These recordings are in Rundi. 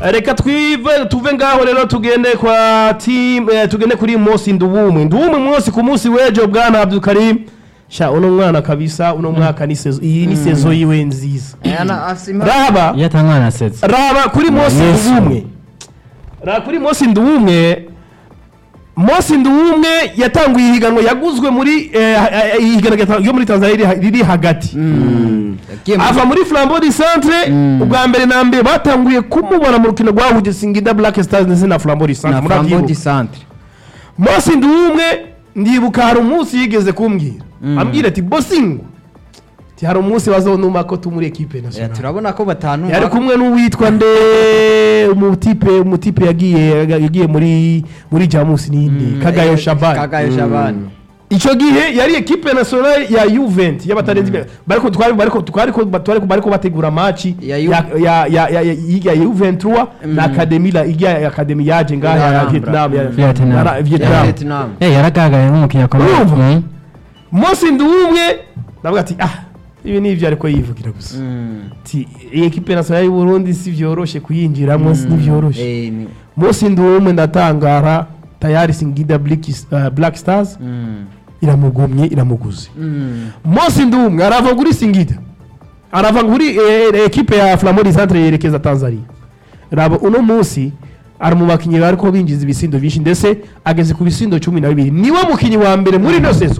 reka twive tuve ngaho rero tugende kwa team eh, tugende kuri Mosi Ndubumwe Ndubumwe munsi ku munsi wejo bwana Abdul Karim sha uno mwana kabisa uno mwaka ni sezo iyi ni sezo yiwe nziza raba iyo atangana asetse raba kuri Mosi Yesu. Ndubumwe raba kuri Mosi Ndubumwe Mosi Ndubumwe yatanguye ihiganwa yaguzwe muri eh, eh, ihiganwa rya- ryo muri Tanzania riri- riri hagati ava muri flambeau du centre ubwa mbere na mbere batanguye kumubona mu rukino rwahuje singida black stars ndetse na flambeau du centre na flambo di murabyibuka centre Mosi Ndubumwe ndibuka hari umunsi yigeze kumbwira ambwira ati bosingo ati hari umunsi bazonuma ko tumuri equipe Eh, nationale turabona ko batanu yari kumwe n'uwitwa nde umutipe umutipe yagiye yagiye muri muri jamus ninde kagayo shabani kagayo shabani icyo gihe yari equipe nationale ya Juvent y'abatarenze imbere bariko twari bariko twariko bariko bariko bategura match Ya ya Ju- ya ya ya ya Juvent na academy la ya academy yaje ngaha ya Alhambra. Vietnam ya Vietnam. ya ya Vietnam vietnam Eh, yaragaragaye nk'umukinnyi akomeye Urumva? Mm. Mosi Nduwumwe ndavuga ati ah ibi ni ibyo ariko yivugira gusa Mm. ati iyi equipe nationale y'u Burundi si vyoroshe kuyinjiramo si vyoroshe Eh, ni- Mosi Nduwumwe ndatangara tayari Singida Black, uh, Black Stars Mm. iramugumye iramuguze Mm. Mosi Ndumwe arava kuri Singida arava kuri eh, ekipe ya Flambeau du Centre yerekeza Tanzania raba uno munsi ari mu bakinnyi bariko binjiza ibisindo byinshi ndetse ageze ku bisindo cumi na bibiri niwe mukinnyi wa mbere muri ino sezo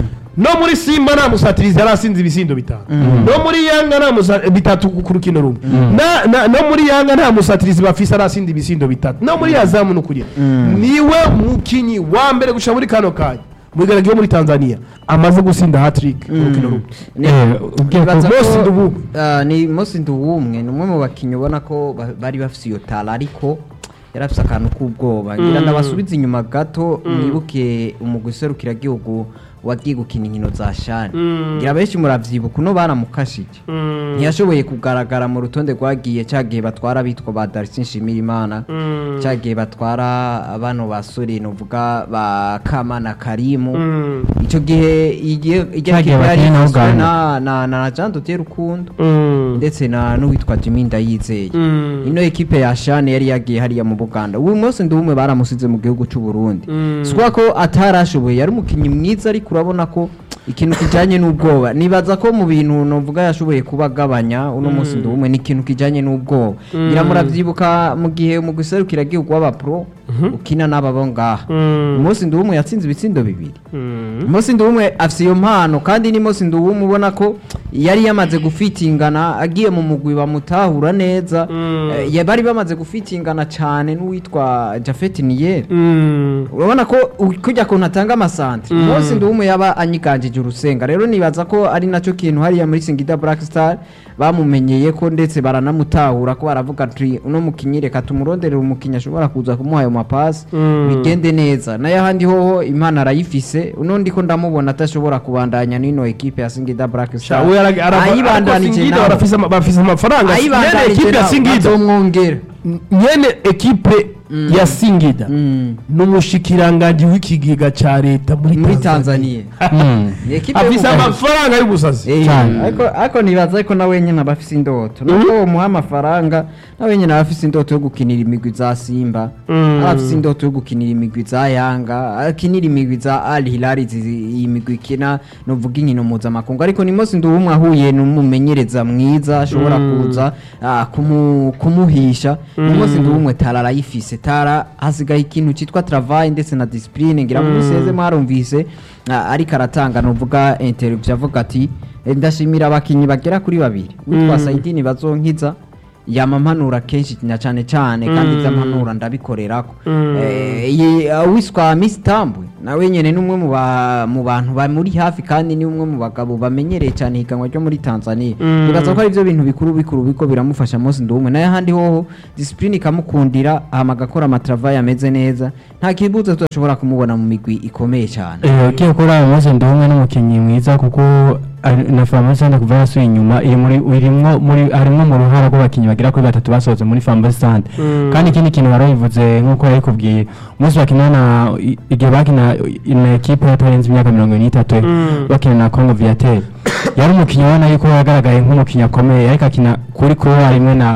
no muri simba nta musatirizi yari asinze ibisindo bitanu no muri yanga nta musa- bitatu ku rukino rumwe Na- na- no muri yanga nta musatirizi bafise arasinda ibisindo bitatu no muri yazamu ni ukuri niwe mukinnyi wa mbere gushika muri kano kanya muri garagi yo muri tanzania amaze gusinda hatrick mu rukino rumwe Ni- Eh, ugiye nibaza ku- ko- Mosi Nduwumwe. Ah, ni Mosi Nduwumwe ni umwe mu bakinnyi ubona ko ba- bari bafise iyo tara ariko yari afise akantu k'ubwoba ngira ndabasubiza inyuma gato mwibuke umugwi serukiragihugu wagiye gukina inkino za shani ngira benshi muravyibuka uno baramukashije ntiyashoboye kugaragara mu rutonde rwagiye cya gihe batwara abitwa ba Darcy Nshimirimana cya gihe batwara bano basore novuga ba Kamana Karimu icyo gihe igihe igihe Cya gihe yari bakinnye na igizwe Uganda. na na na Jean Dodier Rukundo ndetse na n'uwitwa Jimmy Ndayizeye ino ekipe ya Shane yari yagiye hariya mu Buganda uyu munsi ndumwe baramusize mu gihugu cy'u Burundi sikuba ko atarashoboye yari umukinnyi mwiza ariko urabona ko ikintu kijanye n'ubwoba nibaza ko mu bintu novuga yashoboye kuba agabanya uno munsi ndumwe ni ikintu kijanye n'ubwoba ngira muravyibuka mu gihe mu guserukira gihugu w'abapro ukina n'aba bo ngaha umunsi ndumwe yatsinze ibitsindo bibiri Mosi Nduwumwe afise iyo mpano kandi ni Mosi Nduwumwe ubona ko yari yamaze gufitingana agiye mu mugwi bamutahura neza Eh, ya- bari bamaze gufitingana cyane n'uwitwa Jafet Niyer urabona ko u- kujya kuntu atanga amasantre Mosi Nduwumwe yaba anyiganjije urusenga rero nibaza ko ari nacyo kintu hariya muri Singida Black Star bamumenyeye ko ndetse baranamutahura ko baravuga ati uno mukinyi reka tumuronderere umukinyi ashobora kuza kumuha ayo mapasi bigende neza nayo ahandi hoho impano arayifise uno ndiko ndamubona atashobora kubandanya n'ino ekipe ya Singida Black Star ayibandanije nawe bafise amafaranga nyene ayibandanije ekipe ya nawe singida bazomwongera nyene ekipe ya singida Mm. n'umushikiranganji w'ikigega ca leta muri muri tanzania Tanzania Mm. Ni ekipe afise y'umugabo. amafaranga y'ubusazi Eh, Cyane. ariko ariko nibaza ko nawe nyine aba afise indoto nubwo bamuha amafaranga nawe nyine aba afise indoto yo gukinira imigwi za simba Mm. aba afise indoto yo gukinira imigwi za yanga akinira imigwi za al hilal izi- iyi migwi ikina novuga inkino mpuzamakungu ariko ni munsi nduwumwe ahuye n'umumenyereza mwiza ashobora kuza ah, kumu- kumuhisha ni munsi nduwumwe tara arayifise tara hasigaye ikintu cyitwa travail ndetse na discipline ngira ngo museze mwarumvise ah, ariko aratanga novuga interview avuga ati "Eh, ndashimira abakinyi bagera kuri babiri witwa Saidini bazonkiza yamampanura kenshi na cyane cyane kandi ibyo ampanura ndabikorerako Eh, iyi, uh, wiswa Miss Tambwe nawe nyene ni umwe mu ba- mu bantu bamuri hafi kandi ni umwe mu bagabo bamenyereye cyane higanwa ryo muri Tanzania bigaza ko ari byo bintu bikuru bikuru biko biramufasha Mose Nduwumwe nayo ahandi hoho discipline ikamukundira hama agakora amatravail ameze neza nta kibuza tudashobora kumubona mu migwi ikomeye cyane Eh, ugiye kuri Mose Nduwumwe n'umukinnyi mwiza kuko ari- na Famasi Sante kuva yasuye inyuma iri muri irimwo muri harimwo mu ruhara rw'abakinnyi bagera kuri batatu basohotse muri Famasi Sante kandi ikindi kintu barabivuze nk'uko yabikubwiye umunsi bakina na i- igihe bakina na ekipe yatarenze imyaka mirongo n'itatu bakina na Congo Viateur yari umukinnyi ubona yuko yagaragaye nk'umukinnyi akomeye ariko akina kuri kuba rimwe na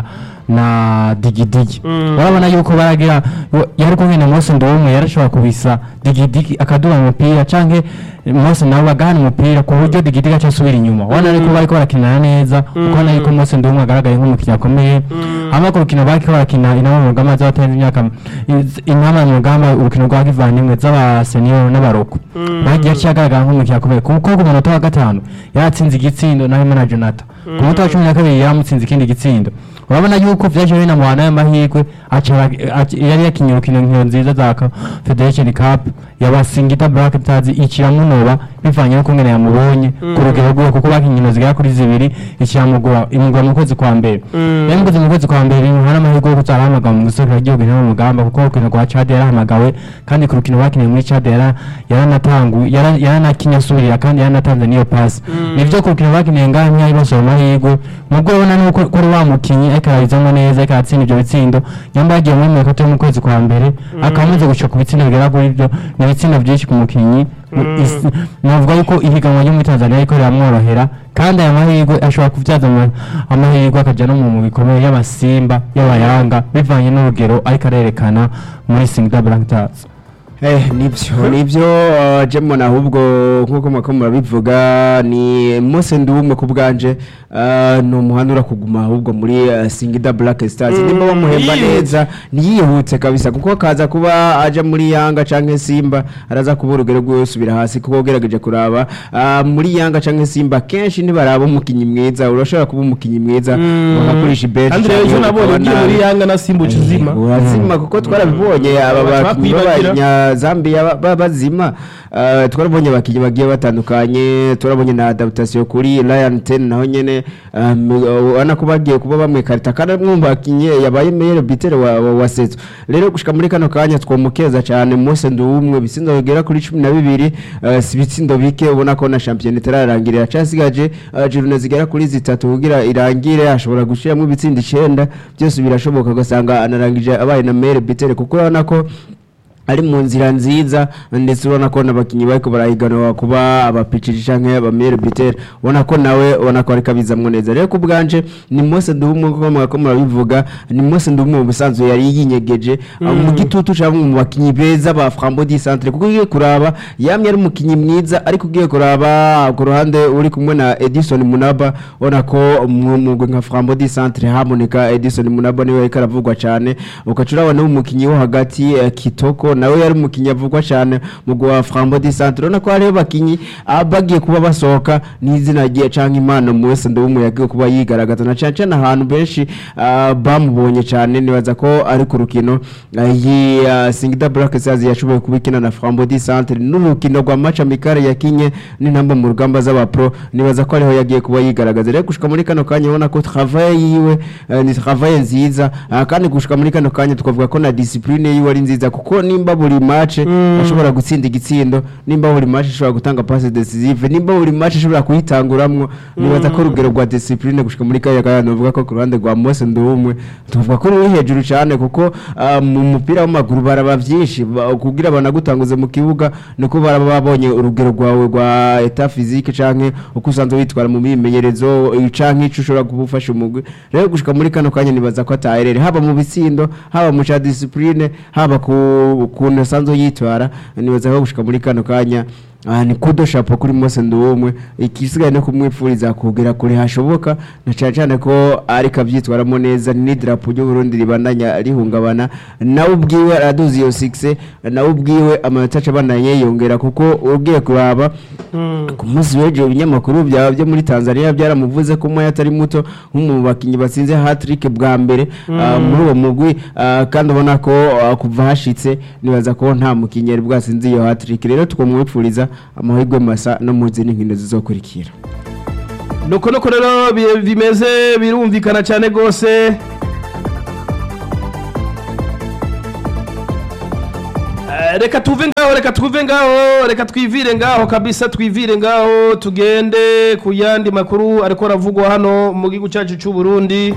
na digidigi Mm. urabona yuko baragira yari kumwe na Mose Ndumwe yarashobora kubisa digidigi akaduha umupira canke Mose nawe agahana umupira ku buryo digidigi aca asubira inyuma ubona ariko bariko barakinana neza ukabona yuko Mose Ndumwe agaragaye nk'umukinnyi akomeye hama ku rukino bariko barakina inama mu rugamba z'abatanze imyaka inama mu rugamba urukino rwa kivandimwe z'abaseniyoro n'abaroko bagiye aciye agaragara nk'umukinnyi akomeye kuko ku munota wa gatanu yaratsinze igitsindo na Himana Jonathan ku munota wa cumi na kabiri yaramutsinze ikindi gitsindo urabona yuko vyaje binamuhana y'amahirwe aca aca- yari yakinye urukino nkino nziza za Ka- Federation Cup yaba Singida Black Stars ikiramunoba bivanye no kungene yamubonye ku rugero rwiwe kuko bakinye inkino zigera kuri zibiri ikiramugura imugura mu kwezi kwa mbere rero mukoze mu kwezi kwa mbere hari amahirwe yo kuzarahamagawe mu guserukira igihugu intama mu rugamba kuko urukino rwa Chad yarahamagawe kandi ku rukino bakiniye muri Chad yara- yaranatangu yara- yaranakinye asubirira kandi yaranatanze n'iyo pasi nivyo ku rukino bakiniye ngaha ntiyari basaba amahirwe mubwo urabona nuko ko ari wa mukinyi ariko arabizamwo neza ariko aratsinda ivyo bitsindo nyamba yagiye muri mirongo itatu yo mu kwezi kwa mbere akaba amaze gushika ku bitsindo bigera kuri ivyo ni ibitsindo vyinshi ku mukinyi Is- navuga yuko ihiganwa ryo muri tanzania riko riramworohera kandi aya mahirwe ashobora kubyaza ama- amahirwe akaja no mu mu bikomeye y'abasimba y'abayanga bivanye n'urugero ariko arerekana muri singida black stars Eh, nibyo nibyo uh, jemon ahubwo nkuko mwako murabivuga ni Mose Ndumwe ku bwanje uh, ni umuhanura kuguma ahubwo muri uh, Singida Black Stars Mm, nimba bamuhemba yiyihutse. neza niyihutse kabisa kuko kaza kuba aja muri Yanga canke Simba araza kuba urugero rwiwe usubira hasi kuko ugerageje kuraba uh, muri Yanga canke Simba kenshi ntibaraba umukinyi mwiza urashobora kuba umukinyi mwiza bakakurisha bench kandi rero ejo nabonye ugiye muri yanga na simba uca uzima urazima kuko twarabibonye aba Baca bakinnyi bakwibagira. b'abanyazambiya ba- ba- bazima Eh, twarabonye abakinnyi bagiye batandukanye turabonye na adaptation kuri Ryan Ten naho nyene um, ubona ko bagiye kuba bamwikarita kandi ari umwe mu bakinnyi yabaye meilleur buteur wa, wa, wa Seto rero gushika muri kano kanya twomukeza cyane Mose Nduwumwe bitsindo bigera kuri cumi na bibiri eh, si ibitsindo bike ubona ko na champion itararangirira cyasigaje uh, journée zigera kuri zitatu kugira irangire ashobora gushiramo ibitsindo icenda byose birashoboka ugasanga anarangije abaye na meilleur buteur kuko urabona ko ari mu nzira nziza ndetse ubona ko n'abakinnyi bariko barahiganwa kuba abapiciri canke abamere bitere ubona ko nawe ubona ko ariko abizamwo neza rero ku bwanje ni Mose Ndumwe kuko mwako murabivuga ni Mose Ndumwe mu busanzwe yari yinyegeje uh, mu gitutu ca bamwe mu bakinnyi beza ba Frambo di Centre kuko ugiye kuraba yamye ari umukinnyi mwiza ariko ugiye kuraba ku ruhande uri kumwe na Edison Munaba ubona ko mu mugwe nka Frambo di Centre haboneka Edison Munaba niwe ariko aravugwa cyane ukaca urabona umukinnyi wo hagati eh, Kitoko nawe yari umukinnyi avugwa cyane mu gwa Frambo di Centre urabona ko hariho abakinnyi ah, bagiye kuba basohoka n'izina rye canke impano mu wese ndumwe yagiye kuba yigaragaza na cyane cyane ahantu benshi ah, bamubonye cyane nibaza ko ari ku rukino ah, iyi ah, Singida Black Stars yashoboye kubikina na Frambo di Centre n'urukino rwa match amicale yakinye n'intamba mu rugamba z'abapro nibaza ko ariho yagiye kuba yigaragaza rero gushika muri kano kanya ubona ko travail yiwe eh, ni travail nziza ah, kandi gushika muri kano kanya twavuga ko na discipline yiwe ari nziza kuko nimba buri match ashobora gutsinda igitsindo nimba buri match ashobora gutanga passe decisive nimba buri match ashobora kuyitanguramwo nibaza ko urugero rwa discipline gushika muri kanya kanya novuga ko ku ruhande rwa Mose Ndumwe tuvuga ko ruri hejuru cyane kuko ah, mu mupira w'amaguru baraba byinshi ba- kugira banagutanguze mu kibuga nuko baraba babonye urugero rwawe rwa etat physique canke uko usanzwe witwara mu mimenyerezo eh, canke ico ushobora kubufasha umugwi rero gushika muri kano kanya nibaza ko ataherere haba mu bitsindo haba mu ca discipline haba ku kuntu asanzwe yitwara nibaza ko gushika muri kano kanya Ah, ni kudo shapo kuri Mose Nduwumwe ikisigaye no kumwipfuriza kugera kure hashoboka na cyane cyane ko ariko abyitwaramo neza ni drapo ry'u Burundi ribandanya rihungabana nawe ubwiwe araduzi iyo 6 nawe ubwiwe amanota acabandanye yongera kuko ugiye kuraba ku munsi w'ejo ibinyamakuru byaba byo muri Tanzania byaramuvuze ko moya atari muto nk'umu bakinyi batsinze hat-trick bwa mbere ah, muri uwo mugwi ah, kandi ubona ko ah, kuva hashitse nibaza ko nta mukinyi yari bwatsinze iyo hat-trick rero tukamwipfuriza amahirwe masa no mu zindi nkino zizokurikira nuko nuko rero bi- bimeze birumvikana cyane rwose Eh, reka tuve ngaho reka tuve ngaho reka twivire ngaho kabisa twivire ngaho tugende ku yandi makuru ariko aravugwa hano mu gihugu cyacu cy'u Burundi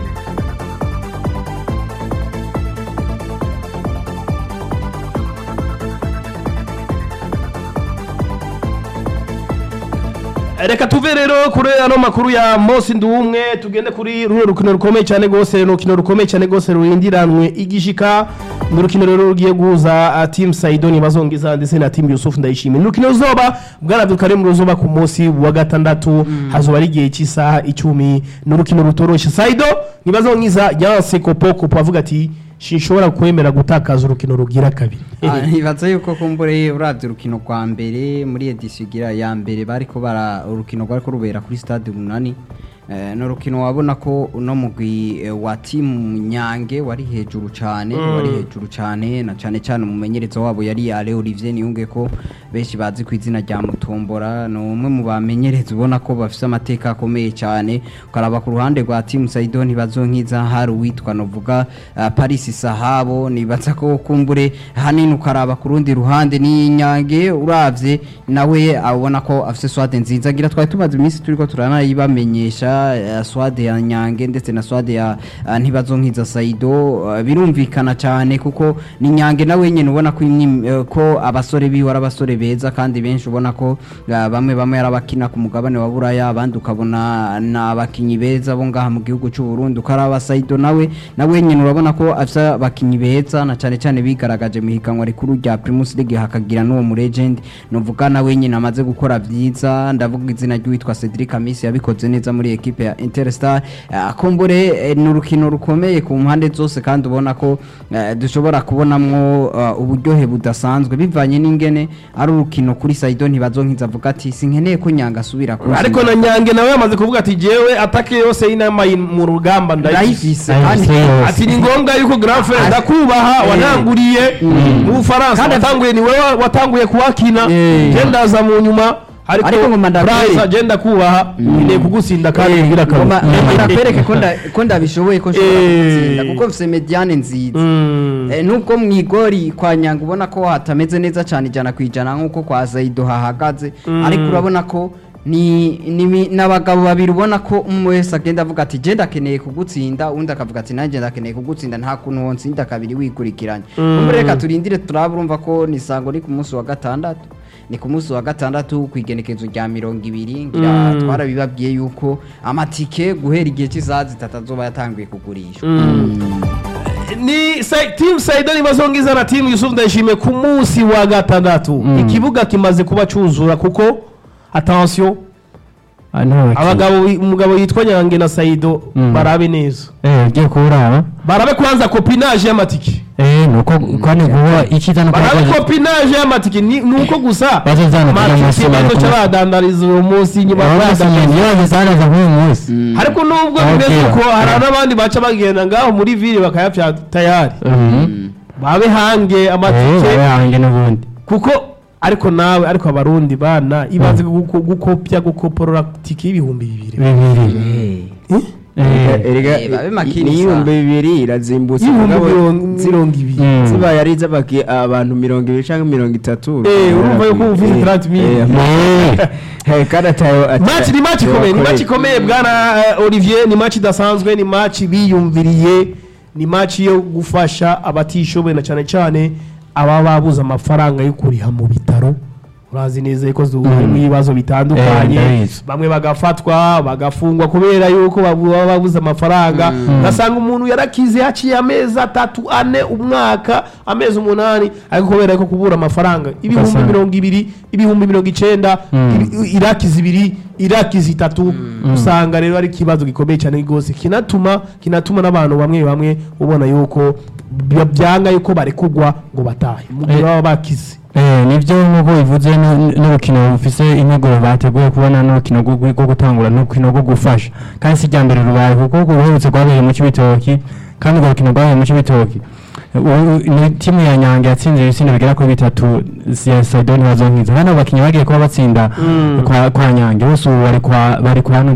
reka tuve rero kuri ano makuru ya Mose Nduwumwe tugende kuri runo rukino rukomeye cyane rwose urukino rukomeye cyane rwose rurindiranwe igishika ni urukino rero rugiye guhuza uh, team Saidoni bazongiza ndetse na team Yusuf Ndayishimiye ni urukino ruzoba bwaraduka rimwe ruzoba ku munsi wa gatandatu hazoba ari igihe cy'isaha icumi ni urukino rutoroshe Saido nibazongiza yanse kopo kopo avuga ati sinshobora kwemera gutakaza urukino rugira kabiri Ah, nibaza yuko kumbure uravye urukino rwa mbere muri edisiyo igira ya mbere bariko bara urukino rwariko rubera kuri stade umunani Eh, ni urukino wabona ko uno mugwi eh, wa timu nyange wari hejuru cane wari hejuru cane na cane cane umumenyereza wabo yari ale olivier niyunge ko benshi bazi ku izina rya mutombora ni umwe mu bamenyereza ubona ko bafise amateka akomeye cyane ukaraba ku ruhande rwa timu saido ntibazonkiza hari uwitwa novuga uh, paris sahabo nibaza ko kumbure hanini ukaraba ku rundi ruhande ni nyange uravye nawe abona ko afise swade nziza gira twari tumaze iminsi turiko turanayibamenyesha uh, swade ya nyange ndetse na swade ya uh, ntibazonkiza saido uh, birumvikana cyane kuko ni nyange nawe nyene ubona ko imyim- eh, ko abasore biwe ari abasore beza kandi benshi ubona ko uh, bamwe bamwe ari abakina ku mugabane wa buraya abandi ukabona ni abakinyi beza bo ngaha mu gihugu cy'u Burundi ukaraba saido nawe nawe nyene urabona ko afise abakinyi beza na cyane cyane bigaragaje mu higanwa rikuru rya Primus League hakagira n'uwo mu legend novuga nawe nyene amaze gukora byiza ndavuga izina ry'uwitwa Cedric Amisi yabikoze neza muri equipe ya Interstar uh, kumbure eh, ni urukino rukomeye ku mpande zose kandi ubona ko eh, dushobora kubonamwo uh, uburyohe budasanzwe bivanye n'ingene ari urukino kuri Saido ntibazonkiza avuga ati sinkeneye ko nyanga asubira ku ariko na nyange nawe yamaze kuvuga ati jewe atake yose y'inama yi- mu rugamba ndayifise ndayifise kandi Ndayifise yose. ati ni ngombwa yuko grand frère ndakubaha Eh. wananguriye mu Bufaransa Kandi- watanguye ni wewe watanguye kuwakina Eh. je ndaza mu nyuma ariko Ariko ngoma ndakwereke. France je ndakubaha ngiye kugusinda kandi ngira kabiri ngoma ngoma ndakwereke ko nda- ko ndabishoboye ko nshobora Eh. gutsinda kuko mfise mediane nziza Mm. Eh, nubwo mu igori kwa nyanga ubona ko hatameze neza cyane ijana ku ijana nk'uko kwa Zaido hahagaze ariko urabona ko ni ni mi- n'abagabo babiri ubona ko umwe wese agenda avuga ati je ndakeneye kugutsinda undi akavuga ati nanjye ndakeneye kugutsinda nta kuntu wonsinda kabiri wikurikiranye mm. reka turindire turaba urumva ko ni sango ni ku munsi wa gatandatu ni ku munsi wa gatandatu ku igenekezo rya mirongo ibiri ngira twarabibabwiye yuko amatike guhera igihe cy'isaha zitatu azoba yatanguye kugurishwa ni Sa- team Saidoni bazongiza na team Yusuf Ndayishimiye ku munsi wa gatandatu ikibuga kimaze kuba cuzura kuko attention Ah, nta bakinnyi. abagabo umugabo yitwa Nyange na Saido Mm. barabe neza eh ugiye kuwuraba barabe kwanza copinage y'amatike eh nuko kandi kuba icyiza no barabe kuba copinage y'amatike ni nuko gusa Bazozana kugira amatike munsi bazo bari kumwe. badandariza uwo munsi nyuma badandariza iyo bazanaza nk'uyu munsi ariko nubwo Okay. bimeze uko hari n'abandi baca bagenda ngaho muri ville bakayapya tayari Mhm. babe hange Eh, amatike bayange n'ubundi kuko ariko nawe ariko abarundi bana ibanze guko- gukopya gukoporora tike y'ibihumbi bibiri bibiri Eh? Eh, erega Eh, babe makinisa. n'ibihumbi bibiri irazimbutse y'ibihumbi mugabo mirongo- mirongo ibiri Mm. zibaye ari iz'abaki- abantu mirongo ibiri cyangwa mirongo itatu Eh, urumva yuko uba ufite Eh, 30.000. eh, eh, kandi atayo ata- match ni match ikomeye ni match ikomeye bwana eh, Olivier ni match idasanzwe ni match biyumviriye ni match yo gufasha abatishoboye na cyane cyane aba babuze amafaranga yo kuriha mu bitaro urazi neza ko harimo ibibazo Eh, bitandukanye ndabizi. bamwe bagafatwa bagafungwa kubera yuko babu- baba babuze amafaranga ugasanga umuntu yarakize haciye amezi atatu ane umwaka amezi umunani ariko kubera yuko kubura amafaranga ibihumbi Ugasanga- mirongo ibiri ibihumbi mirongo icenda ibi- iraki zibiri iraki zitatu usanga rero ari ikibazo gikomeye cyane rwose kinatuma kinatuma n'abantu bamwe bamwe ubona yuko bya- byanga yuko barekugwa ngo batahe mu gihe Eh. baba bakize Eh, nibyo nk'uko bivuze nu- n'urukino rufise integuro bateguye kubona n'urukino rwo rwo gutangura n'urukino rwo gufasha kandi si irya mbere rubaye kuko urwo ruherutse rwabereye mu Cibitoki kandi urwo rukino rwabereye mu Cibitoki U- ni timu ya Nyange yatsinze ibitsina bigera kuri bitatu ya Saidoni bazonkiza hano abakinnyi bagiye kuba batsinda kwa, kwa Nyange bose ubu bari kwa bari kwa Nuzeye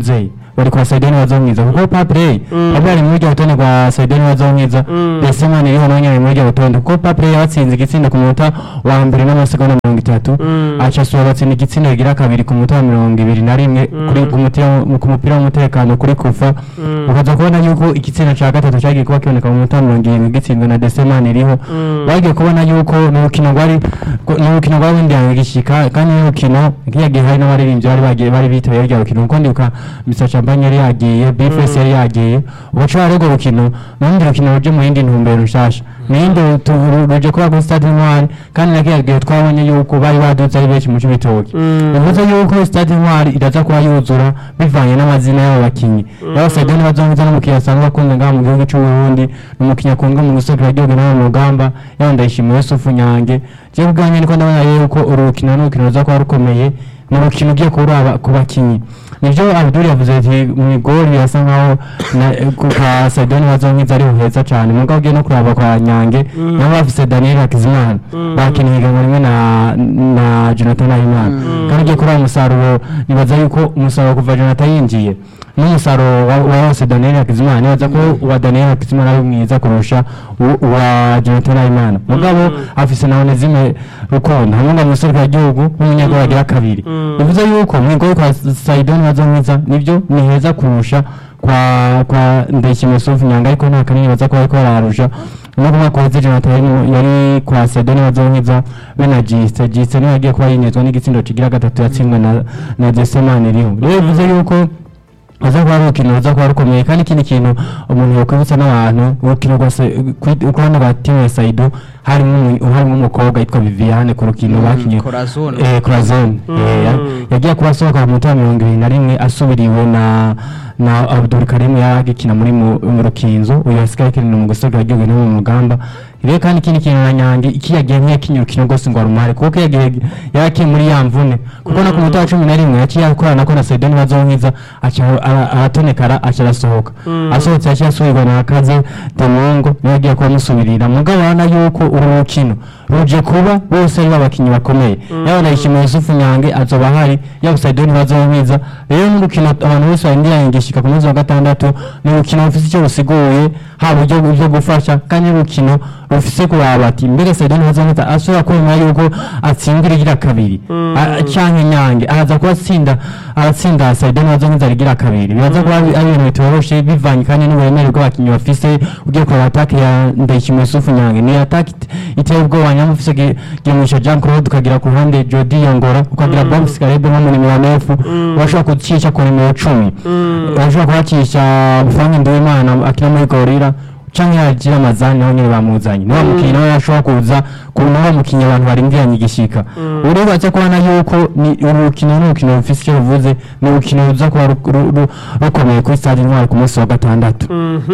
bari kwa Saidoni bazomwiza kuko Papley Papley ari muri rya rutonde rwa Saidoni bazomwiza Besemani iriho nawe nyine ari muri rya rutonde kuko Papley yabatsinze igitsinda ku munota wa mbere n'amasegonda mirongo itatu aca asura batsinda igitsinda kigira kabiri ku munota wa mirongo ibiri na rimwe kuri ku mupira- ku mupira w'umutekano kuri kufa ukaza kubona yuko igitsina cya gatatu cyagiye kuba kiboneka mu minota mirongo irindwi gitsinzwe na Desemani iriho bagiye kubona yuko ni urukino rwari ni urukino rwari wenda gishyika kandi ni urukino nk'iyo gihe hari n'abaririmbyi bari bagiye bari bitabiriye rya rukino kuko ndibuka Mr Champagne yari yagiye Bifes yari yagiye ugaca hari urwo rukino n'urundi rukino ruje mu yindi ntumbero nshasha n'indi tu- ru- ruje kuba kuri stade Intwari kandi na kiya gihe twabonye yuko bari badutse ari benshi mu cy'ibitoki bivuze yuko stade Intwari iraza kuba yuzura bivanye n'amazina y'abo bakinnyi yaba Saidoni bazongiza n'umukinnyi asanzwe akunze ngaha mu gihugu cy'u Burundi n'umukinnyi akunzwe mu gusekera igihugu nawe mu rugamba yaba Ndayishimiye Yusufu Nyange je ubwanjye niko ndabona yuko uru rukino ni urukino ruza kuba rukomeye ni urukino ugiye kuraba ku bakinnyi nibyo Abdul yavuze ati mu igori yasa nkaho na- ku ka Saidoni bazongiza ari heza cyane mugabo ugiye no kuraba kwa Nyange nabo bafise Daniel Hakizimana bakiniye ihiganwa rimwe na na Jonathan Ayimana kandi ugiye kuraba umusaruro nibaza yuko umusaruro kuva Jonathan yinjiye n'umusaruro wa wa wose Daniel Hakizimana nibaza ko uwa Daniel Hakizimana ari mwiza kurusha u- uwa Jonathan Ayimana mugabo afise na Onezime Rukundo hamwe na Muserwa gihugu nk'umunyagoro agira kabiri bivuze yuko mu igoro kwa Saidoni bazomwiza nibyo ni heza kurusha kwa kwa Ndayishimiye Yusuf Nyanga ariko nta kanini baza kuba ariko bararusha no kuma kwa Jonathan yari- yari kwa Saidoni bazomwiza be na Giste Giste niwe yagiye kuba yinezwa n'igitsindo kigira gatatu yatsinzwe na na Desemane Riho rero bivuze yuko aza kuba ari urukino ruza kuba rukomeye kandi ikindi kintu umuntu yakwibutsa n'abantu urukino rwa Se- kuri- ukubona ba timu ya Saido harimo umu- harimo umukobwa yitwa Viviane ku rukino bakinye Corazon. eh Corazon eh, ya- yagiye kuba asohoka mu minota mirongo ibiri na rimwe asubiriwe na na Abdul Karim yagikina muri mu mu rukinzo uyu asigaye akinira mu gusogra igihugu no mu rugamba rero kandi ikindi kintu na Nyange iki yagiye nk'iyakinye urukino rwose ngo arumare kuko yagiye yakiye muri ya mvune kuko no ku munota wa cumi na rimwe yaciye akorana ko na Saidoni bazonkiza aca ara- aratonekara aca arasohoka asohotse yaciye asubirwa na Kaze Demongo niwe yagiye kuba amusubirira mugabo urabona yuko uru rukino ruje kuba bose ari abakinnyi bakomeye yaba Ndayishimiye Yusufu Nyange azoba ahari yaba Saidoni bazonkiza rero n'urukino abantu bose barindiranye gishika ku munsi wa gatandatu ni urukino rufise icyo rusiguye haba uburyo bwo gufasha kandi n'urukino rufise kuraba ati mbere Saidoni bazonkiza ashobora kwemera yuko atsindira igira kabiri A- canke Nyange araza kuba atsinda aratsinda Saidoni bazonkiza rigira kabiri biraza kuba ari ari ibintu bitoroshe bivanye kandi n'uburemere bw'abakinnyi bafise ugiye kureba atake ya Ndayishimiye Yusufu Nyange ni atake it- iteye ubwoba nyamara ufise Gi- Gimusha Jean Claude ukagira ku ruhande Jody Yongora ukagira Box Karebe nko mu nimero nefu urashobora kucisha ku nimero cumi urashobora kuhacisha Bufange Nduwimana akina muri Gorira canke yagira amazani naho nyene bamuzanye niwa mukinnyi nawe yashobora kuza ku niwa mukinnyi abantu barindiranye igishika uri baza kubona yuko ni urukino ni urukino rufise icyo ruvuze ni urukino ruza kuba ru- ru- ru- rukomeye kuri stade intwari ku munsi wa gatandatu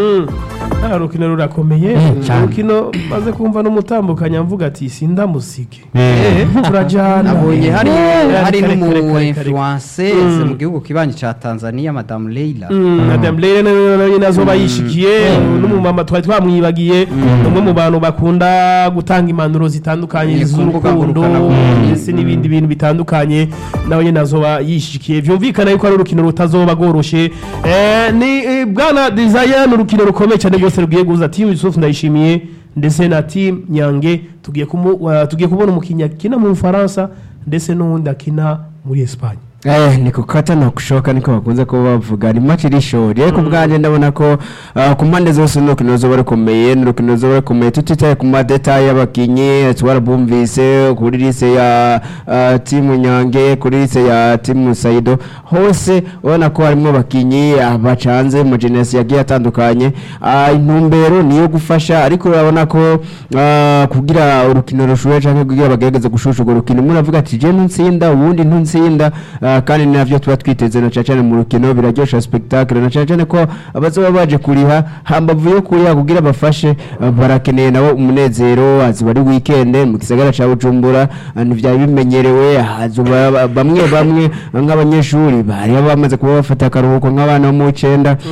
Ah, urukino rurakomeye Mm, cyane. urukino maze kumva n'umutambukanya mvuga ati sindamusige Eh. Eh, turajana nabonye hari Eh, hari kare, kare, n'umu kare, kare. influenceuse Mm. mu gihugu kibanyi ca Tanzania madame Leila Mm, Madame Leila nawe nawe nazo bayishikiye n'umumama twari twamwibagiye umwe mu bantu bakunda gutanga impanuro zitandukanye Ni ku mbuga z'urukundo ngurukanabumenyi. ndetse n'ibindi bintu bitandukanye nawe nyine azoba yishikiye vyumvikana yuko ari urukino rutazoba rworoshe Eh, ni eh, bwana Desire ni urukino rukomeye cyane rwose rugiye guhuza timu Yusuf Ndayishimiye ndetse na timu Nyange tugiye kumu- wa- tugiye kubona umukinnyi akina mu Bufaransa ndetse n'uwundi akina muri Espagne Eh, ni kukata na kushoka niko bakunze kuba bavuga ni match iri short ariko bwanje ndabona ko ah, ku mpande zose ni urukino ruzoba rukomeye ni urukino ruzoba rukomeye tutitaye ku madetaye y'abakinyi twarabumvise kuri lise ya ah, timu nyange kuri lise ya timu saido hose ubona ko harimo abakinyi ah, bacanze mu generasi yagiye atandukanye Ah, intumbero ni iyo gufasha ariko urabona ko ah, kugira urukino rushuhe canke kugira bagerageze gushusha urwo rukino umwe aravuga ati je ntutsinda uwundi ntutsinda ah, kandi ni navyo tuba twiteze na cane mu rukino biraryosha spectacle na cane ko abazoba baje kuriha hambavu yo kuriha kugira bafashe ah, barakeneye nabo umunezero aziba ari weekend mu gisagara ca Bujumbura ah, ntivyari bimenyerewe hazoba ba- bamwe bamwe nk'abanyeshuri bari bamaze kuba bafata akaruhuko nk'abana bo mu cenda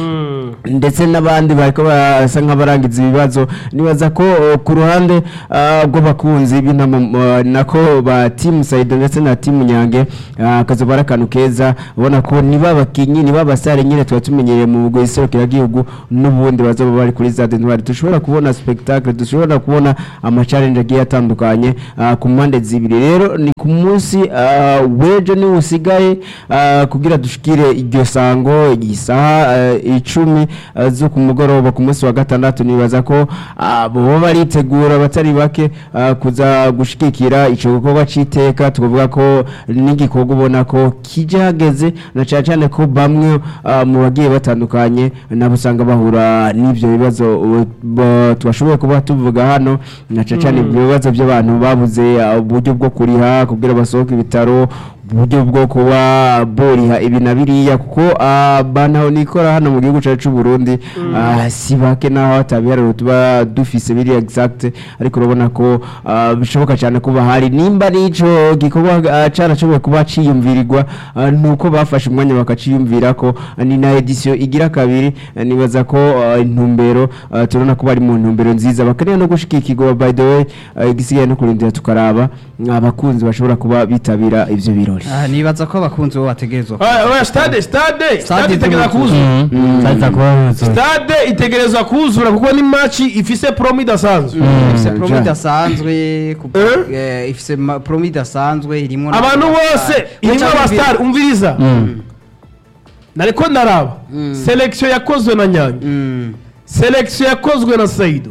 ndetse n'abandi bariko basa nk'abarangiza ibibazo nibaza ko uh, ku ruhande uh, rw'abakunzi b'intama uh, nako ba timu Saido ndetse na timu Nyange uh, kazoba ari akantu keza ubona ko niba abakinyi niba abasare nyine tuba tumenyereye mu bwo iserukiragihugu n'ubundi bazoba bari kuri Stade Ntwari dushobora kubona spectacle dushobora kubona ama challenge agiye atandukanye uh, ku mpande zibiri rero ni ku munsi uh, w'ejo ni usigaye uh, kugira dushikire iryo sango isaha uh, icumi uh, zo ku mugoroba ku munsi wa gatandatu nibaza ko uh, boba baritegura batari bake uh, kuza gushikikira ico gikorwa c'iteka tukavuga ko n'igikorwa ubona ko kije hageze na cyane cyane ko bamwe uh, mu bagiye batandukanye nabo usanga bahura n'ivyo bibazo uh, bo- twashoboye kuba tuvuga hano na cyane cyane ibyo bibazo by'abantu babuze uh, uburyo bwo kuriha kugira basohoke ibitaro uburyo bwo kuba boriha ibi na biriya kuko uh, banaho nikora hano mu gihugu cyacu cy'u Burundi uh, si bake naho hatabiharuro tuba dufise biri exact ariko urabona ko uh, bishoboka cyane kuba hari nimba n'ico gikorwa uh, carashoboye kuba ciyumvirirwa uh, nuko bafashe umwanya bakaciyumvira ko uh, ni na edition igira kabiri uh, nibaza ko uh, intumbero uh, turabona ko bari mu ntumbero nziza bakeneye no gushikikirwa by the way uh, igisigaye no kurindira tukaraba uh, abakunzi bashobora kuba bitabira ivyo birori Ah, nibaza ko abakunzi bo bategerezwa Ah, oya, stade stade stade Stade itegereza itubuza. kuzura saza kuba yuzuye stade itegereza kuzura kuko ni match ifise promo idasanzwe ifise Mm, promo ja. idasanzwe ku- Eh? eh, ifise ma- promo idasanzwe irimo na- abantu bose irimo Muca abasitari umviriza nariko ndaraba selection yakozwe na nyange Mm. selection yakozwe na saido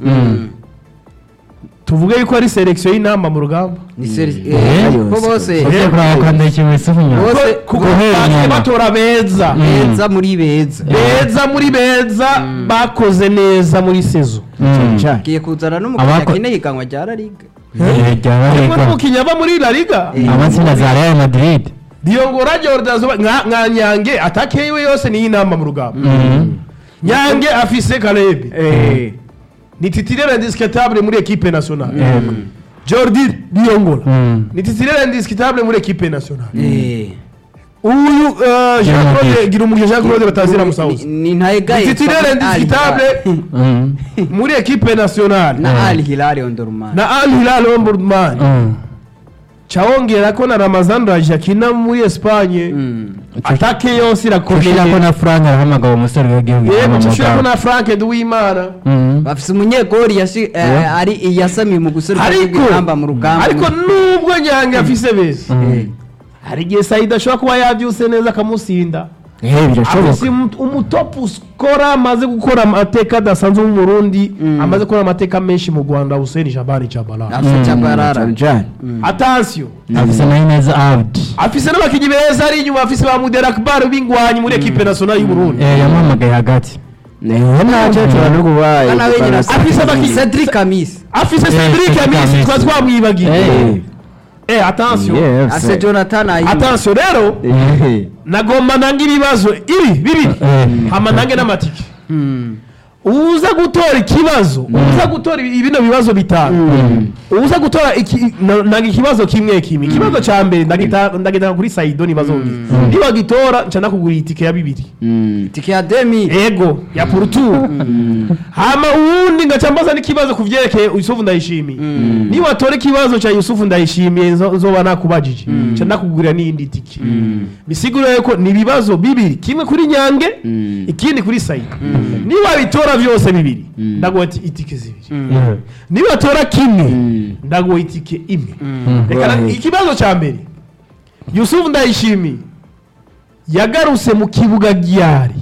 tuvuge yuko ari selection y'inama mu rugamba ni seri Eh? eh, ko bose ujye kuraba kwanda ikintu isufu nyuma Bose- kuko guhera bagiye inyuma. batora beza beza muri beza beza muri beza bakoze neza muri sezo Cyane. giye kuzana n'umukiriya Abako- kine higanwa rya La Liga ryaba harimo reka n'umukinnyi ava muri la liga amatsinda za real madrid diyongora jordan Zuba- nka nka nyange atake yiwe yose ni y'inama mu rugamba nyange afise karebe ni titulaire indiscutable muri equipe nationale Yego. jordi diyongora Mm. ni titulaire indiscutable muri equipe nationale Eh. uyu uh, jean claude Jean-Claude. gira umugisha jean claude batazira musawuza Ni- ni ntayegaye ni titulaire indiscutable Mm. muri equipe nationale na Al Hilal Omdurman na al hilal ombudsman Mm. cawongera ko na ramazan raje akina muri espagne atake yose Kushira ko irakomeye na Frank arahamagara umusore w'igihugu yego yitwa tushira ko Mugabo. na frank duwimana Mm. bafise umunyegori yashi- eh, ari yasamiye mu guseruka ariko rw'igihamba mu rugamba ariko nubwo nyange afise beza Eh. hari igihe sayida ashobora kuba yabyuse neza akamusinda Eh, birashoboka afise umu- umutopu skora amaze gukora amateka adasanzwe mu Burundi amaze gukora amateka menshi mu Rwanda Hussein Jabari Chabalala afise Tchabalala cyane cyane attention afise na Inez Abdi afise n'abakinnyi beza ari inyuma afise ba Mudera Akbar b'ingwanyi muri equipe nationale y'u Burundi Eh, yamuhamagaye hagati niho nacyo tuba no kuba Bana we nyina Afise abakinyi- Cedric Amis afise Eh, Cedric Cedric Amisi Amisi. twa twamwibagiye Eh. eh attention afise Jonathan Ayimba attention rero nagomba nange ibibazo ibi bibiri Eh. hama nange n'amatike Mm. uza gutora ikibazo uza gutora ibi- bino bibazo bitanu uza gutora iki- na- nanga ikibazo kimwe kimwe ikibazo cya mbere ndagita- ndagitanga kuri saido nibazongera nibagitora nca nakugura itike ya bibiri tike ya demi ego ya purutu hama uwundi ngaca mbaza n'ikibazo ku vyerekeye yusufu ndayishimiye niwatora ikibazo ca yusufu ndayishimiye nzo- nzoba nakubajije nca nakugurira n'iyindi tike bisigura yuko ni ibibazo bibiri kimwe kuri nyange ikindi kuri saido niba bitora vyose bibiri ndaguha iti- itike zibiri Yeah. nibatora kimwe ndaguha itike imwe reka na- ikibazo ca mbere yusufu ndayishimiye yagarutse mu kibuga ryari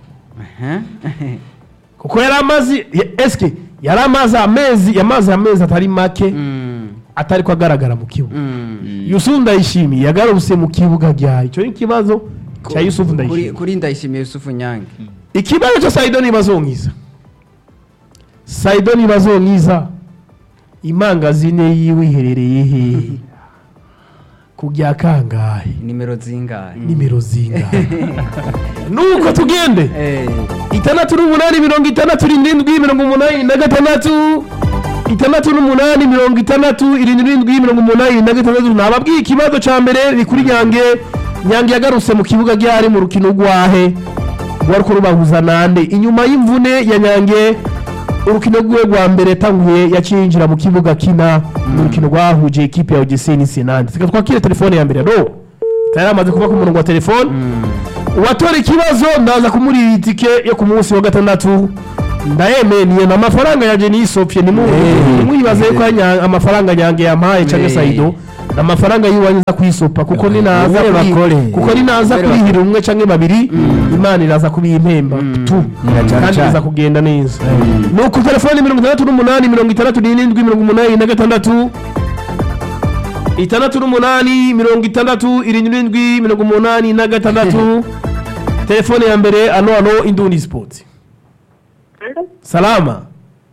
kuko yari amazi ya- eske yari amazi amezi yamaze amezi atari make atari ko agaragara mu kibuga yusufu ndayishimiye yagarutse mu kibuga ryari icyo ni ikibazo cya yusufu kuri ndayishimiye kuri ndayishimiye Yusufu Nyange ikibazo cya saido ntibazonkiza saido ntibazonkiza imangazine yiwe iherereye hehe ku bya kangahe nimero zingahe nimero zingahe nuko tugende Eh. itandatu n'umunani mirongo itandatu irindwi mirongo umunani na gatandatu itandatu n'umunani mirongo itandatu irindwi mirongo umunani na gatandatu nababwiye ikibazo cya mbere ni kuri nyange nyange yagarutse mu kibuga ryari mu rukino rwahe rwari ko rubahuza nande inyuma y'imvune ya nyange urukino rwiwe rwa mbere yatanguye yaciye yinjira mu kibuga kina mu rukino rwahuje ekipe ya ogeseni sinande reka twakire telefone ya mbere ro tayari amaze kuva ku murongo wa telefone uwatora ikibazo ndaza kumurira itike yo ku munsi wa gatandatu ndayemeniye na amafaranga yaje nisopye nimwibaze ko anya- amafaranga nyange yampaye cyangwa Eh. saido ni amafaranga yiwanyu nza kwisopa kuko ninaza Ubere kuri- bakore. kuko ninaza Ubere kurihira umwe cyangwa babiri imana iraza kubimpemba tu cyane kandi cyane. biza kugenda neza ni uku telefoni mirongo itandatu n'umunani mirongo itandatu n'irindwi mirongo umunani na gatandatu itandatu n'umunani mirongo itandatu irindwi mirongo umunani na gatandatu telefone ya mbere ano ano indundi sipoti salama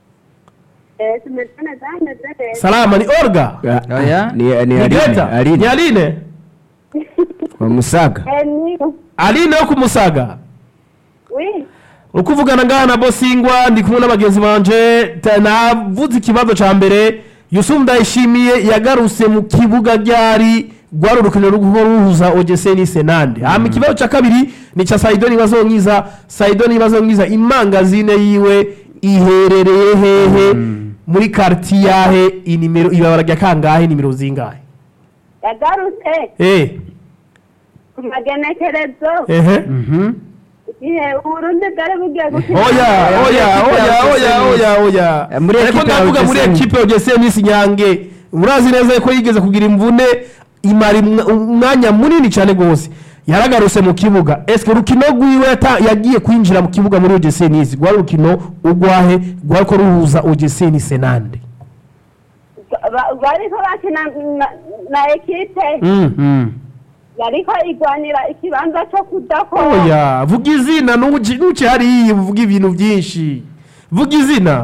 salama ni orga Oya. ni ni ni Aline, greta ni Aline aline wa Musaga aline yo kumusaga Oui, uko uvugana ngaha na bosingwa ndi kumwe n'abagenzi banje ta- navuze ikibazo ca mbere yusufu ndayishimiye yagarutse mu kibuga ryari rwari urukino rwo ruhuza ogese n'isenande hama ikibazo ca kabiri ni ca saido nibazo nkiza saido nibazo nkiza imangazine yiwe iherereye hehe muri karti yahe inimero ibabara rya kangahe nimero zingahe yagarutse eh ku magenekerezo ehe igihe uburundi bwari bugiye gukina oya oya oya oya oya oya Eh, muri ariko equipe ya ndavuga muri OGC. ekipe ya OGC Miss Nyange murazi neza ko yigeze kugira imvune imara imwa- umwanya munini cyane rwose yaragarutse mu kibuga eske urukino rwiwe yata- yagiye kwinjira mu kibuga muri OGC Nice rwari urukino ugwahe rwari ko ruhuza OGC Nice nande Ba- bariko bakina na- na ekipe mm. yariko igwanira ikibanza co kudakora oya vuga izina nuci nuci hariya uvuga ibintu byinshi vuga izina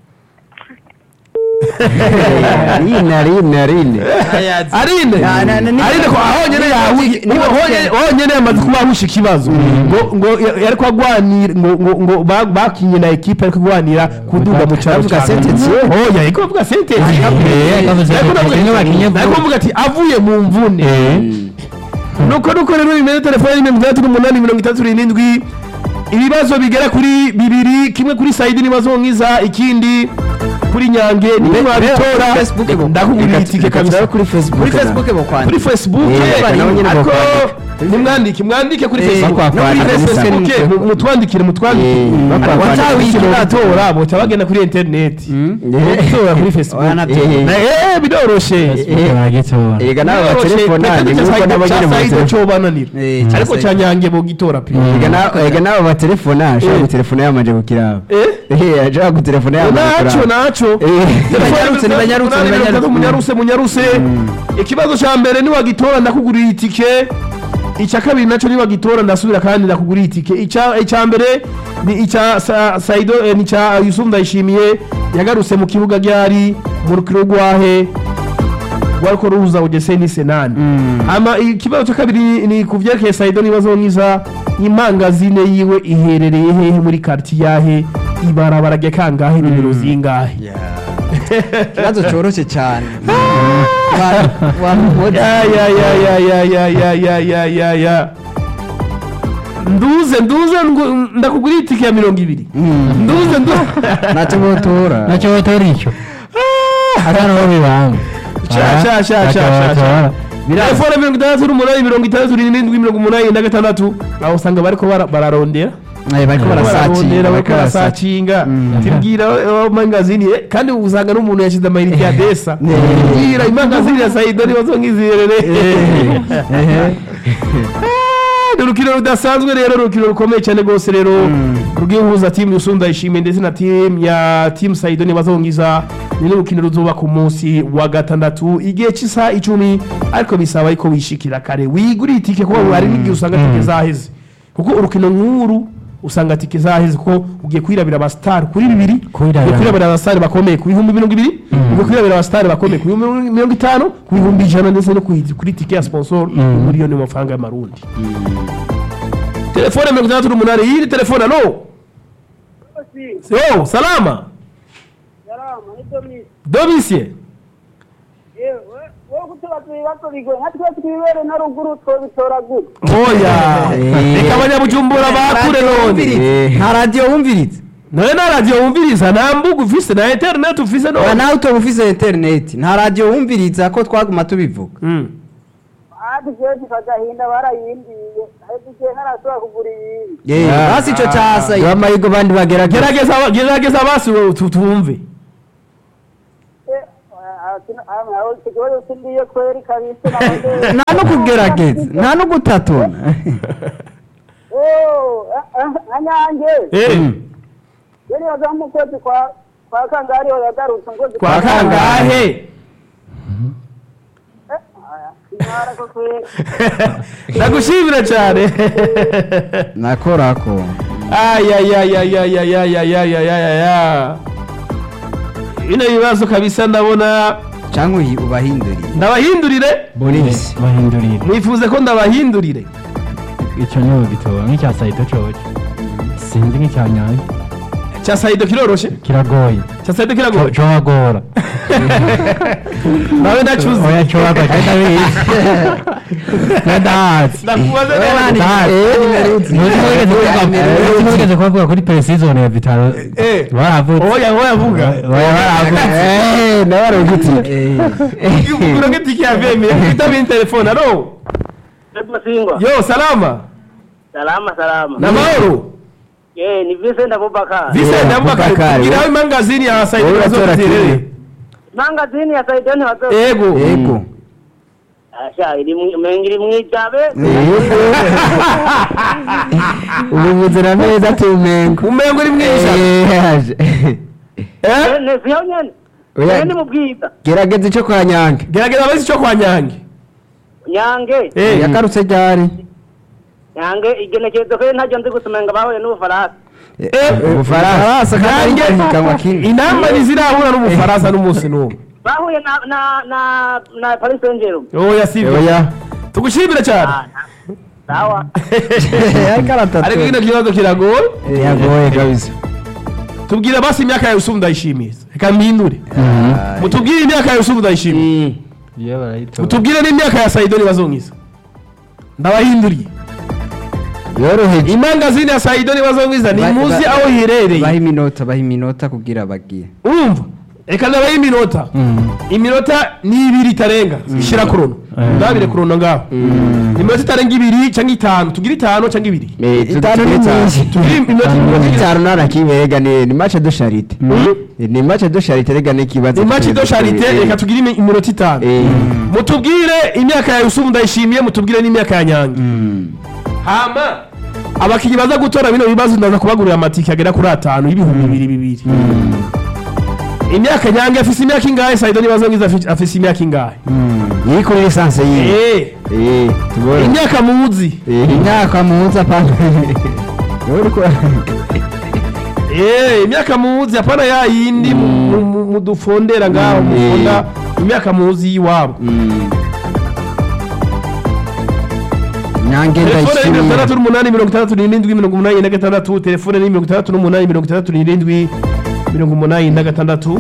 Aline Aline Aline arinde Na- na- na- ni- arinde ko aho nyene yahuye ni- aho- aho nyene yamaze kuba ahusha ikibazo ngo ngo ya- yariko agwanira ngo ngo ngo ba- bakinye na equipe ariko agwanira kuduga mu cyaro Avuga ca sentence ye? oya ariko avuga sentence Eh, yavuze Ariko ati, navuga- kimwe bakinye ariko vuba. avuga ati avuye mu mvune nuko nuko rero bimeze telefone mirongo itandatu n'umunani mirongo itandatu n'irindwi ibibazo bigera kuri bibiri kimwe kuri sayidi n'ibibazo nkiza ikindi kuri nyange niwe wabitora Facebook bo- ndakugurira Reka- itike reka kabisa turabe kuri Facebook kuri na- facebook kuri bokwandika facebook Eh, bari- nabo nyene ariko bokwandika. nimwandike mwandike kuri Eh, facebook bakwa- no kuri kwandika facebook musa- mu- mutwandikire mutwandikire Eh, bakwa- Ariko kwandika. batawikira batora boca bagenda kuri internet gutora kuri facebook Oya, nabyo. Eh, Na- eh biroroshe baragitora Ega nawe Biroroshe, batelefona ni petete nkuko Saidi- nabo ca nyene Saidi batelefona cobananira Eh, ca ariko Saidi. ca nyange bogitora pe Ega na- ega nawe batelefona ashobora Eh. gutelefona yamanje kukiraba Eh? Eh, ashobora gutelefona yamanje naco kuraba naco Eh. Banyarutse, ni banyarutse, ni banyarutse. munyaruse munyaruse ikibazo ca mbere niwagitora ndakugurira itike icya kabiri naco niwagitora ndasubira kandi ndakugurira itike Ica- icya mbere ni icya Sa- saido eh, ni icya yusufu ndayishimiye yagarutse mu kibuga ryari mu rukino rwahe rwariko ruhuza ugese ni senani ama ikibazo cya kabiri ni- ni ku vyerekeye saido nibazo nkiza impangazine yiwe iherereye hehe muri karti yahe ibarabara rya kangahe nimero zingahe ikibazo cyoroshye cyane Wa- wa- ya ya ya ya ya ya ya ya ya ya ya nduze nduze ngu- ndakugurira itike ya mirongo ibiri nduze nduze ntacyo botora nacyo batora icyo hano ho bibanga Sha, sha, sha, sha, sha, sha. telefone mirongo itandatu n'umunani mirongo itandatu n'irindwi mirongo umunani na gatandatu aho usanga bariko bara- bararondera Eh, bariko bararondera barasacinga bariko barasacinga tibwira eh, mangazini eh, kandi usanga n'umuntu yashyize amayinite ya desa tibwira imangazini ya saido nibazo nk'izirere ni urukino rudasanzwe rero urukino rukomeye cyane rwose rero rugiye guhuza timu yusunda ishimwe ndetse na timu ya timu saido ntibazongiza ni n'urukino ruzuba ku munsi wa gatandatu igihe cy'isaha icumi ariko bisaba ariko wishikira kare wigurire itike kuko hari n'igihe usanga tike zaheze kuko urukino nk'uru usanga tike zaheze kuko ugiye kwirabira abasitari kuri bibiri Kwirabira. ugiye kwirabira abasitari bakomeye ku bihumbi mirongo ibiri ugiye kwirabira abasitari bakomeye ku bihumbi mirongo itanu ku bihumbi ijana ndetse no ku- kuri tike ya sponsor miliyoni y'amafaranga y'amarundi telefone mirongo itandatu n'umunani yiri telefone alo yo salama domisie kutubaza ibibazo bigoye nka twe twibere na ruguru twobitora gute oya Eh. reka abanyabujumbura bakure none Eh. nta radiyo wumviriza none na radiyo wumviriza nta mbuga ufise na interineti ufise Oya, none nawe utoba ufise interineti nta radiyo wumviriza ko twaguma tubivuga Mm. ati jeje kagahinda barayimbiye ahetse igihe ntarashobora kugura iyindi Eh, Ah, basi ico ah, casa duha amahirwe abandi bagerageza gerageza gerageza basi wowe tu- tumve icyo kibazo sindiye kweri kabisa nabonye nta no kugerageza nta no gutatuna Oh, ah, ah, nka nyange Eh, yari yaza mu kwezi kwa kwa kangari ho yagarutse mu kwezi kwa kangahe ntara ko kweri ndagushimira cyane nakorako ayayayayayayayayayaya bino bibazo kabisa ndabona cyangwa uyi- ubahinduriye ndabahindurire bonisi bahindurire mwifuze ko ndabahindurire icyo niwe gitoba nk'icya sayido coco sinzi nk'icya nyange cya sayido kiroroshe kiragoye cya sayido kiragoye cowagora nawe ndacuze oya cowagora kandi abizi nadahatsi ndakubaze ntigeze kubavuga kuri peresizone ya vitaro Eh. baravutse oya oya vuga oya baravutse nawe arugitiye ugura nk'itike ya vemi kwitabira telefone alo Singwa. yo salama Salama salama. na mahoro Eh, ni Vincent Abubakar. Vincent Abubakar Abubakar, tubwira we. aho imangazini ya sayido Wowe uratora bazoterere kimwe. Mangazini ya Saidoni wazo. yego yego Asha iri mu- mengiri mwijabe. ubuvuzi na meza tumengo umengo uri mwisha Eh, Eh? Ne siyo nyene. Oya. Ne mu bwiza. gerageza icyo kwa nyange gerageza abazi icyo kwa nyange Nyange. Eh. yagarutse ryari Nyange igenekerezo ko ntajya nzi gusumenga bahuye n'ubufaransa. ubufaransa Nyange ihiganwa kimwe inama ntizirahura n'umufaransa n'umunsi n'umwe Bahuye na na na na Paris Saint-Germain. oya sibyo oya tugushimire cyane Ah, Sawa. ariko aratatu ariko kino kibazo kiragoye yagoye kabisa tubwire basi imyaka yawe usubu ndayishimiye reka mpindure mutubwire imyaka yawe usubu ndayishimiye iyo barayitora mutubwire n'imyaka ya sayidoni bazonkiza ndabahinduriye yoroheje imangazini ya sayidoni bazonkiza ni Ba- muzi ba- aho baha iherereye iminota baha iminota kugira bagiye urumva reka ndabaha iminota iminota ni ibiri itarenga ishyira kurono Mm. ndabire kurono ngaho iminota itarenga ibiri cyangwa itanu tugire itanu cyangwa ibiri itanu ni myinshi tugire iminota iminota itanu itanu narakibega ni ni match de charité ni match de charité rega n'ikibazo imaci do sharite reka tugire imi- iminota itanu Eh. mutubwire imyaka ya yusufu ndayishimiye mutubwire n'imyaka ya nyange hama abakinnyi baza gutora bino bibazo ndaza kubagurira amatike agera kuri atanu y'ibihumbi bibiri bibiri imyaka nyange afise imyaka ingahe sayido nibazo ngize afi- afise imyaka ingahe yiri kuri lisansi yiwe Eh, eh tubona imyaka muzi Eh. imyaka muza pana Wowe uriko Eh, imyaka muzi apana ya yindi mu- mu- mu- mudufondera ngaho Mm. mufunda imyaka muzi y'iwabo Mm. nyange telefone ni mirongo ndayishimiye itandatu n'umunani mirongo itandatu n'irindwi mirongo umunani na gatandatu telefone ni mirongo itandatu n'umunani mirongo itandatu n'irindwi mirongo umunani na gatandatu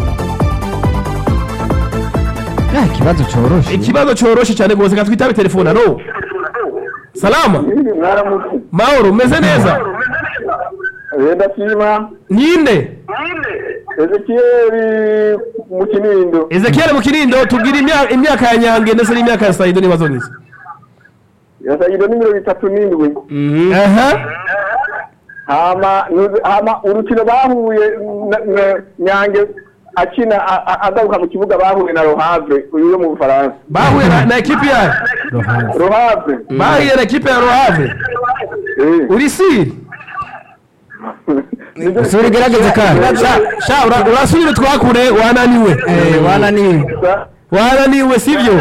Ah, ikibazo coroshe ikibazo cyoroshe cyane rwose ka twitabe telefone alo salama mwaramutse mahoro umeze neza wenda shima ninde ezekiyeli mu kinindo ezekiel mu kirindo tubwire imya- imyaka ya nyange ndetse n'imyaka ya sayido n'ibibazo ngize yasagido ni mirongo itatu n'indwi aha hama nuzi- hama urukino bahuye na- na- nyange akina a- a- agaruka mu kibuga bahuye na rohave uyu yo mu bufaransa bahuye na- na ekipi yayo rohave bahuye na ekipi ya rohave Eh. uri siri sura igerageze kandi sha sha ura- urasubira twakure wananiwe Eh, wananiwe wananiwe sibyo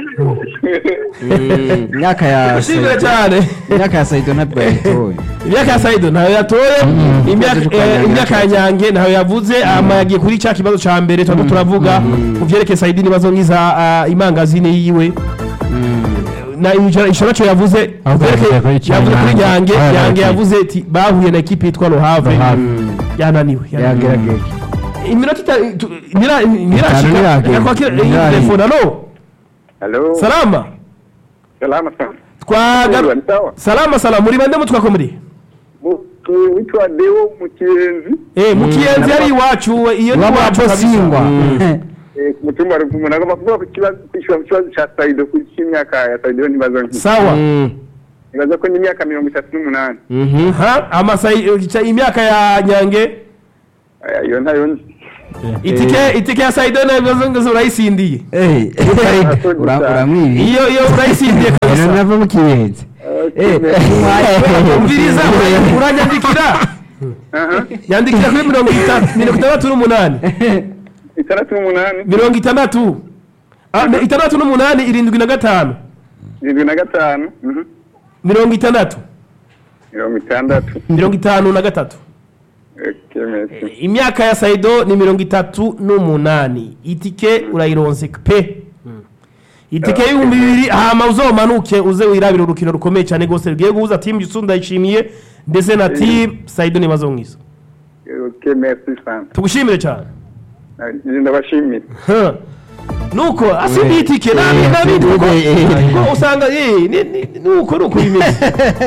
imyaka ya ushimire Saido- cyane imyaka ya Saido ntabwo yayitoye imyaka ya sayido ntayo yatoye imyaka Ikibazo eh, cyo kwa imyaka ya nyange ntayo yavuze ama yagiye kuri cya kibazo cya mbere turimo turavuga mu byerekeye sayidi n'ibibazo nk'iza ah, imangazine yiwe na ishora cyo yavuze Ahubwo byerekeye- yavuze kuri cya yavuze kuri Nyange. nyange Ah, nyange okay. yavuze ati bahuye na ekipi yitwa rohave Rohave. yananiwe yananiwe. yagerageje iminota ita- tu- ntira- Itanu ntirashika ntiragera. reka kwakira iyi Ntiragera. telefone alo Halo. salama Salama sana. twagaru Ni sawa. salama salama muri bande mutwako muri Mu- tu- Witwa Deo mu Kiyenzi. eh mukiyenzi ari iwacu iyo ni Waba iwacu bosingwa. Eh, ku mutumba wa Ruvumu nagomba kuvuga ku kibazo kwishyura ku kibazo ca Saido ku cy'imyaka ya Saido nibaza nki. sawa Nibaza ko ni imyaka mirongo itatu n'umunani. ha amasayi imyaka ya nyange Aya, Iyo ntayo nzi. itike itike ya saido nabibazo ngo urayisindiye Eh, ura- uramwibi iyo iyo urayisindiye kabisa nava mu kiyenzi umviriza ura- uranyandikira Aha. yandikira kuri mirongo itanu mirongo itandatu n'umunani Itandatu n'umunani. mirongo itandatu Ah, mi- itandatu n'umunani irindwi na gatanu Irindwi na gatanu. Mhm. mirongo itandatu Mirongo itandatu. mirongo itanu na gatatu Okay, merci. imyaka ya saido ni mirongo itatu n'umunani itike urayironse pe itike y'ibihumbi bibiri hama uzomanuke uze wirabira urukino rukomeye cyane rwose rugiye guhuza timu gisu ndayishimiye ndetse na timu saido nibazo mwiza Okay, merci sana. tugushimire cyane Ah, Ndabashimira. Huh. nuko asindi itike nabi nabi kuko kuko usanga eh ni- ni- nuko nuko bimeze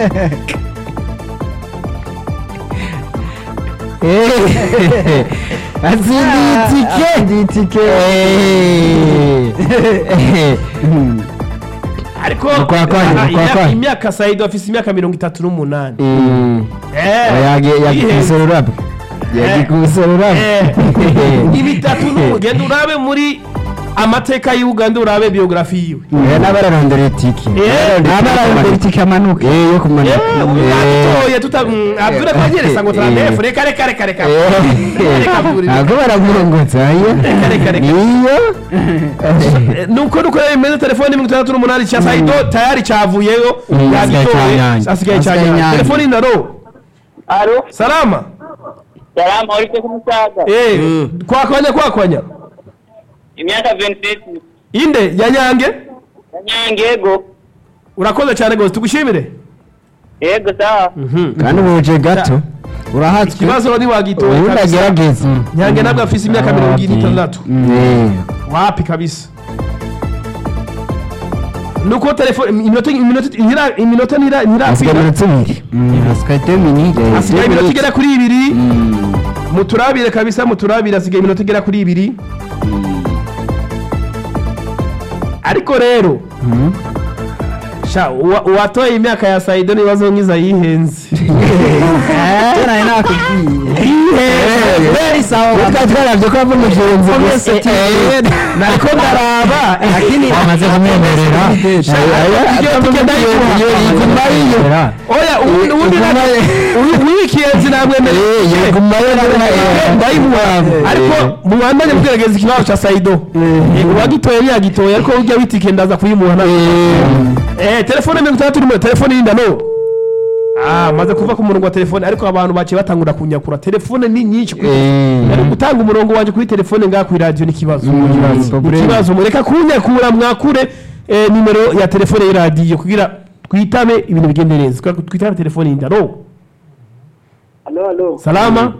azindi itike ariko Kwa kwanya, ah, kwa imyaka- kwanya. imyaka saido afise imyaka mirongo itatu n'umunani yagikuse yihenze. ururabyo yagikuse ururabyo Eh, ibitatu n'umugenda urabe muri amateka y'uganda urabe biyografi yiwe n'abararondera itike Eh, abararondera itike amanuka Eh, yo kumanuka atoye tuta mm, abdura kwanyeresa ngo turanefu reka reka reka reka ntabwo baramurongotse aya reka, reka. niyo Eh, nuko nuko rero imeze telefone mirongo itandatu n'umunani cya saido tayari cyavuyeyo hasigaye yagitoye cyanyange. asigaye Hasigaye cyanyange Nyange. telefone ndaro Alo, salama salama urite kumusaga. eh kwakwanya kwakwanya Imyaka 26. inde ya nyange Nyange yego. urakoze cyane rwose tugushimire Yego sawa. kandi ubuje gato urahatswe ikibazo ni wagitoye ubundi kabisa agerageza nyange nabwo afise imyaka mirongo ine n'itandatu Eh, wapi kabisa nuko telefone iminota iminota ntira- iminota ntira- hasigaye ntirakwira iminota ibiri hasigaye minute hasigaye iminota igera kuri ibiri muturabire kabisa muturabire hasigaye iminota igera kuri ibiri ariko rero sha uwa- uwatoye imyaka ya saido n'ibibazo nk'iza yihenze nawe nakubwiye yihenze twari twarabye ko ava mu kirenze gusa nariko ndaraba lakini amaze kumwemerera oya ubundi ubundi wikiyenzi namwemereye ndayimuha ariko mubandanye mugerageza ikibazo cya saido Eh, uwagitoye ntiyagitoye ariko ujya witike ndaza kuyimuha nawe eh telefone mirongo itandatu n'umwe telefone y'indano ah maze kuva ku murongo wa telefone ariko abantu baciye batangura kunyakura telefone ni nyinshi kuri ari gutanga umurongo wanjye kuri telefone ngaha kuri radio ni ikibazo Ni ikibazo mureka kunyakura mwakure eh, nimero ya telefone y'iradiyo kugira twitabe ibintu bigende neza Kugira twitabe telefone y'indano Alo, alo. salama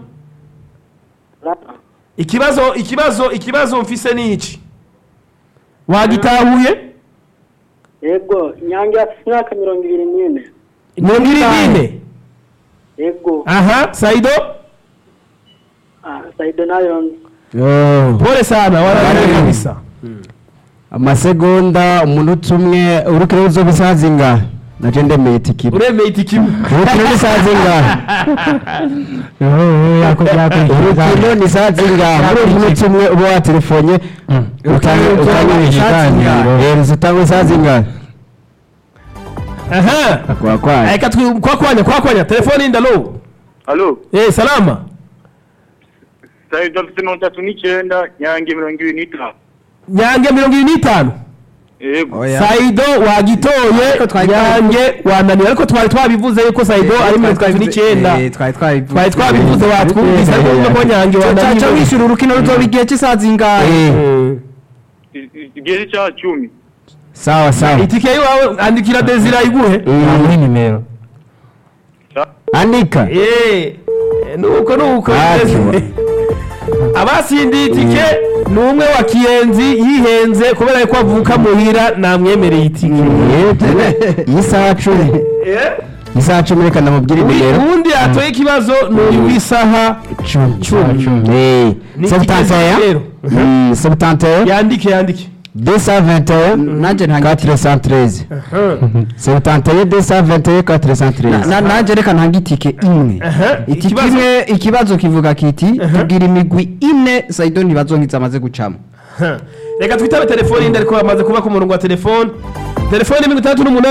ikibazo ikibazo ikibazo mfise ni iki wagitahuye Yego, Nyange afite imyaka mirongo ibiri n'ine. mirongo iri n'ine Yego. aha saido Ah, Saido nayo nzi. pole sana wararire kabisa amasegonda umunota umwe urukino ruzoba isaha zingahe naje ndemeye itike imwe uremeye itike imwe urukino ni isaha zingahe urukino ni isaha zingahe muri uyu munota umwe uba watelefonye utanga isaha zingahe aha kwa kwa reka twi- kwakwanya kwakwanya telefone y'indano Alo. eh salama Saido afite mirongo itatu n'icyenda Nyange mirongo ibiri n'itanu. nyange mirongo iri n'itanu Yego. saido wagitoye nyange wananiwe ariko twari twabivuze yuko saido ari mirongo itatu n'icyenda twari twabivuze twari twabivuze watwumvise ariko urumva ko nyange cyaca wananiwe wishyura urukino ruzoba igihe cy'isaha zingahe Igihe cya cumi. sawa sawa itike yiwawe andikira desira iguhe muri nimero andika Eh, nuko nuko Ati. abasindiye itike ni umwe wa kiyenzi yihenze kubera ko avuka muhira namwemereye itike iyi saha cumi iyi saha cumi reka ndamubwire nimero ubundi atoye ikibazo ni uyu w'isaha cumi Eh, Ni Septantaya. ikigezi rero. Mm, Septantaya. yandike yandike 221 nanjye nta 413 Septantaya 221 413 Na- nanjye reka ntanga itike imwe Aha, itike ikibazo- imwe ikibazo kivuga kiti tubwira imigwi ine saido ntibazonkiza amaze gucamo reka twitabe telefone yindi ariko bamaze kuba ku murongo wa telefone telefone mirongo itandatu n'umunani